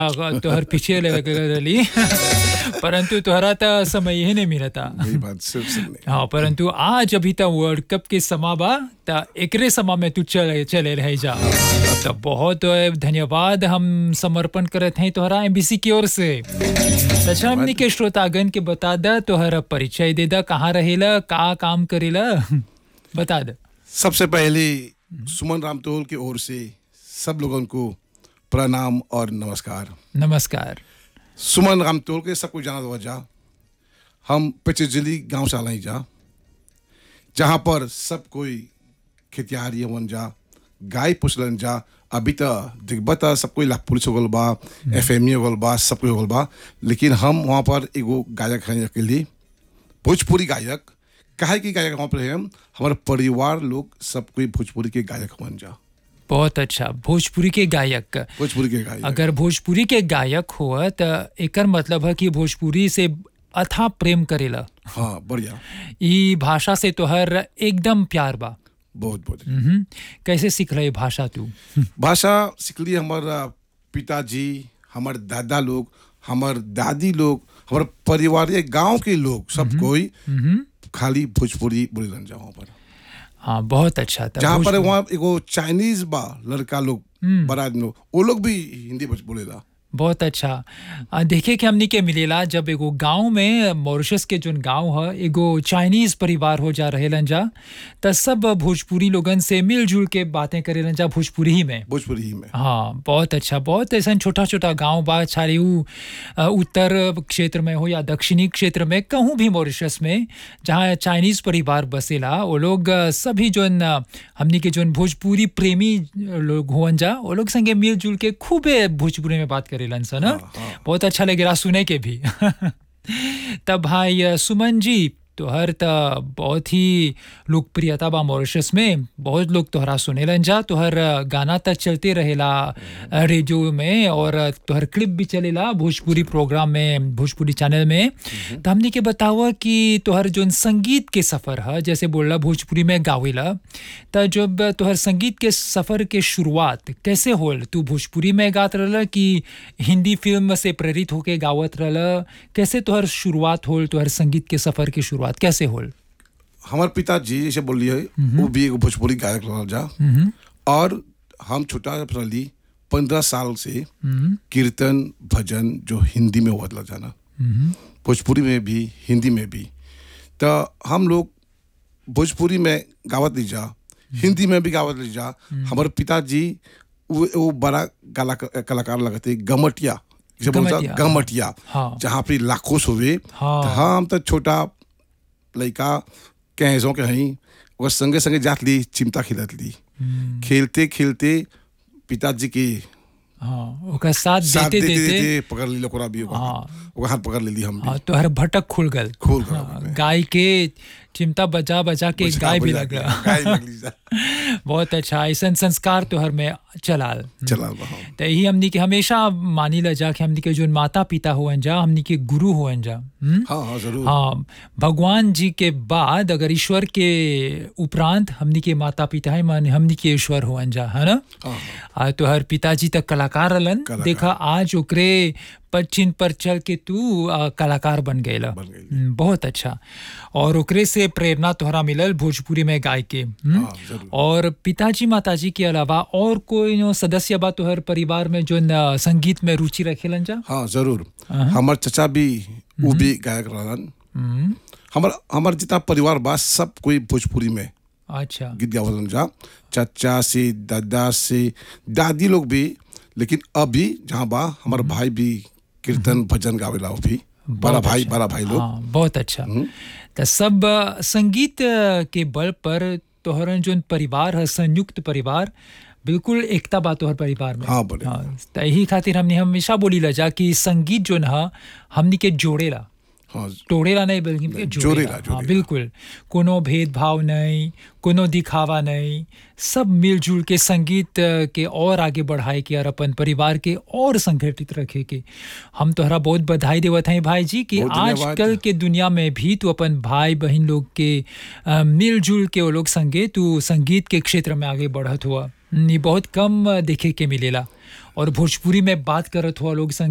तोहर पीछे रही परंतु तोहरा त समय ही नहीं मिलता वही बात सिर्फ सुनने हाँ परंतु आज अभी तक वर्ल्ड कप के समा बा त एकरे समा में तू चले चले रह जा तो बहुत धन्यवाद हम समर्पण करत हैं तोहरा एमबीसी की ओर से अच्छा हमनी के श्रोतागण के बता दा तोहरा परिचय दे दा कहाँ रहेला का काम करेला बता दे सबसे पहले सुमन रामतोल की ओर से सब लोगों को प्रणाम और नमस्कार नमस्कार सुमन रामतोल के सबको जाना दो जा हम पिचजिली गांव से आलाई जा जहाँ पर सब कोई खेतिहारी हवन जा गाय पुछलन जा अभी तो दिग्बत सब कोई लाख पुलिस हो गल बा एफ एम हो गल बा सब कोई हो गल बा लेकिन हम वहाँ पर एगो गायक हैं अकेले भोजपुरी गायक काहे की गायक वहाँ पर हैं हम हमारे परिवार लोग सब कोई भोजपुरी के गायक बन जा बहुत अच्छा भोजपुरी के गायक भोजपुरी के गायक अगर भोजपुरी के गायक हुआ त एकर मतलब है कि भोजपुरी से अथा प्रेम करेला हाँ बढ़िया ई भाषा से तोहर एकदम प्यार बा बहुत बहुत मम्म। कैसे सीख रहे भाषा तू भाषा सीखली हमार पिताजी हमार दादा लोग हमार दादी लोग हमार परिवार ये गांव के लोग सब कोई खाली भोजपुरी बोले जा वहाँ पर हाँ बहुत अच्छा था जहाँ पर भोजपुरी- वहाँ एगो चाइनीज बा लड़का लोग बड़ा आदमी लोग वो लोग भी हिंदी बोल- बोलेला बहुत अच्छा आ, देखे कि हमनी के मिलेला जब एगो गांव में मॉरिशस के जोन गांव है एगो चाइनीज परिवार हो जा रहेलन जा त सब भोजपुरी लोगन से मिलजुल के बातें करेलन जा भोजपुरी ही में भोजपुरी ही में हाँ बहुत अच्छा बहुत ऐसा छोटा छोटा गांव बा चाहे ऊ अ, उत्तर क्षेत्र में हो या दक्षिणी क्षेत्र में कहूँ भी मॉरिशस में जहाँ चाइनीज परिवार बसेला वो लोग अ, सभी जोन अ, हमनी के जोन भोजपुरी प्रेमी लोग होवन जा वो लोग संगे मिलजुल के खूबे भोजपुरी में बात करेलन सन हाँ? बहुत अच्छा लगेला सुने के भी तब भाई अ, सुमन जी तोहर त बहुत ही लोकप्रियता बा मॉरिशस में बहुत लोग तोहरा सुनेलन जा तोहर अ, गाना त चलते रहेला अ, रेडियो में और अ, तोहर क्लिप भी चलेला भोजपुरी प्रोग्राम में भोजपुरी चैनल में तो हमने के बतावा कि तोहर जोन संगीत के सफ़र है जैसे बोलला भोजपुरी में गावेला त जब तोहर संगीत के सफ़र के शुरुआत कैसे होल तू भोजपुरी में गात रहला कि हिंदी फिल्म से प्रेरित होके गावत रहला कैसे तोहर शुरुआत होल तोहर संगीत के सफ़र की शुरुआत कैसे होल हमार पिताजी जैसे बोलिए वो भी एगो भोजपुरी गायक रहल जा और हम छोटा रहली पंद्रह साल से कीर्तन भजन जो हिंदी में होत ला जाना भोजपुरी में भी हिंदी में भी तो हम लोग भोजपुरी में गावत ली जा हिंदी में भी गावत ली जा हमारे पिताजी वो, वो बड़ा कला कलाकार लगते गमटिया जैसे बोलता गमटिया, गमटिया हाँ। जहाँ पे लाखों सोवे हाँ। तो हम तो छोटा लड़का कैसों के हई ओकर संगे संगे जात ली चिमटा खेलत ली खेलते खेलते पिताजी के हाँ ओकर साथ साथ देते देते देते देते पकड़ ली ओकरा भी ओकर हाँ। हाथ- ओकर हाथ पकड़ लेली हम भी हाँ तोहर भटक खुल गल खोल कर हाँ, गाय के चिमटा बजा बजा के गाय भी लगला गाय लगली जा बहुत अच्छा ऐसा संस्कार तोहर में चलाल चला बा हम तो यही हमनी के हमेशा मानी ला जा कि हमनी के जो माता पिता हुअन जा हमनी के गुरु हुअन जा हम्म? हाँ हाँ जरूर हाँ भगवान जी के बाद अगर ईश्वर के उपरांत हमनी के माता पिता है मान हमनी के ईश्वर हुअन जा है ना हाँ आ तोहर पिताजी तक कलाकार रहलन कलाकार। देखा आज ओकरे पर चिन्ह पर चल के तू आ, कलाकार बन गएला बन गइल। हम्म, बहुत अच्छा और ओकरे से प्रेरणा तोहरा मिलल भोजपुरी में गाय के हम्म? हाँ, जरूर। और पिताजी माताजी के अलावा और कोई नो सदस्य बा तोहर परिवार में जो न, संगीत में रुचि रखेलन जा हाँ जरूर हमार चचा भी वो भी गायक रहलन हम्म, हमार हमार जितना परिवार बा सब कोई भोजपुरी में अच्छा गीत गावलन जा चाचा से दादा से दादी लोग भी लेकिन अभी जहाँ बा हमार भाई भी कीर्तन भजन गावेला वो भी बड़ा बहुत भाई अच्छा। बड़ा भाई लोग हाँ बहुत अच्छा तो सब अ, संगीत अ, के बल पर तोहरन जोन परिवार है संयुक्त परिवार बिल्कुल एकता बा तोहर परिवार में हाँ, बोले। तो यही खातिर हमने हमेशा बोली ला जा कि संगीत जोन है हमनी के जोड़ेला हाँ तोड़ेला नहीं बल्कि जोड़ेला, जोड़ेला, हाँ जोड़ेला। बिल्कुल कोनो भेदभाव नहीं कोनो दिखावा नहीं सब मिलजुल के संगीत अ, के और आगे बढ़ाए के और अपन परिवार के और संगठित रखे के हम तोहरा बहुत बधाई देवत हैं भाई जी कि बहुत धन्यवाद। आजकल के दुनिया में भी तू अपन भाई बहन लोग के अ, मिलजुल के वो लोग संगे तू संगीत के क्षेत्र में आगे बढ़त हुआ ये बहुत कम देखे के मिलेला और भोजपुरी में बात करत हुआ लोग संग